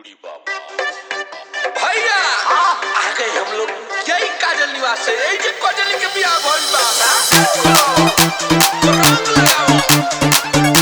भैया आ गए हम लोग यही काजल निवास से यही जे काजल के बियाह भइल बा रंग लगाओ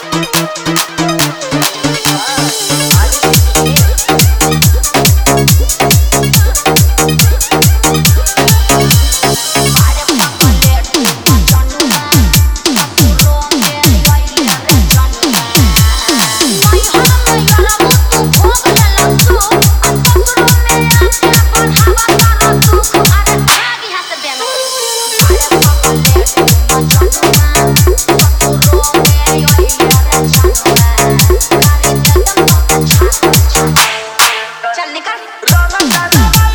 चल निकल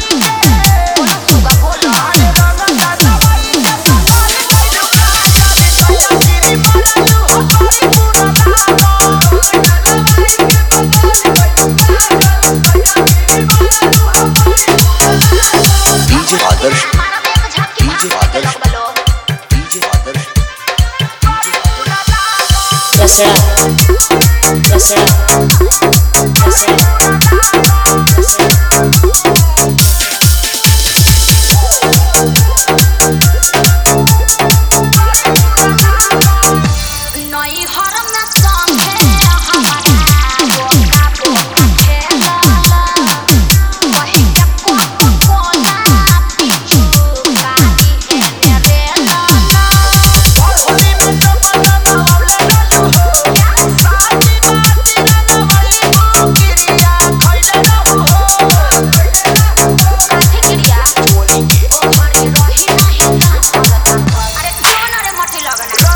DJ Adarsh DJ Adarsh DJ Adarsh दसरा दसरा दसरा नई हरम में संगे हमारा बोका बोका खेला वही के कोको कोला पीछू काटी है मेरे लाला होली में तो बना नवले रहलू हो साथी बाती रंगवली हो गिरिया खइले रहू हो काठी क्रिया होली के ओ हरी रही नहीं ना अरे कौन अरे मोटी लगना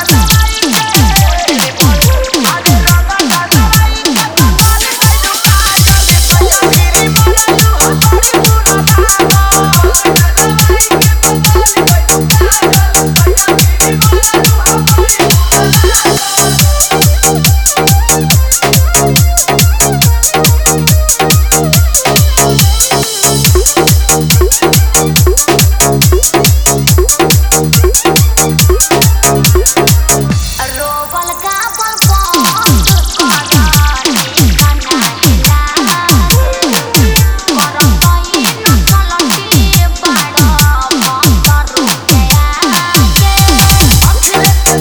रोबल गाबल बंद करानी खाना हिला करम कई न चलती बाड़ो बंद रुपया के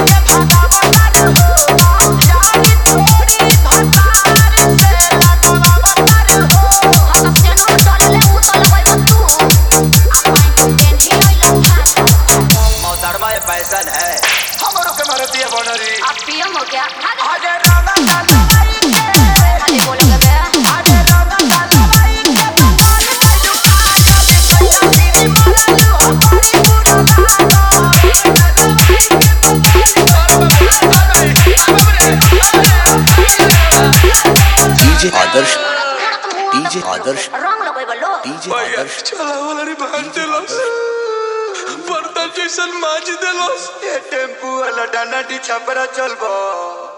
हम तेनो डलले उतल गई तू अपन टेंशन होइला फाटा मोहतरमा ये पैसन है हमरो के मारती है बनरी अब पीएम हो गया भाग आजे रामा कालवाई के खाली बोलोगे बे आजे रामा कालवाई के पताल काजू काजल कइला तेरी मरलू हो बड़ी बुरा डीजे आदर्श डीजे आदर्श रंग लगोई बोलो डीजे भैया आदर्श चला वाला रे भाग देलस बर्तन जैसन माज देलस टेम्पू वाला डाना डी छपरा चलबो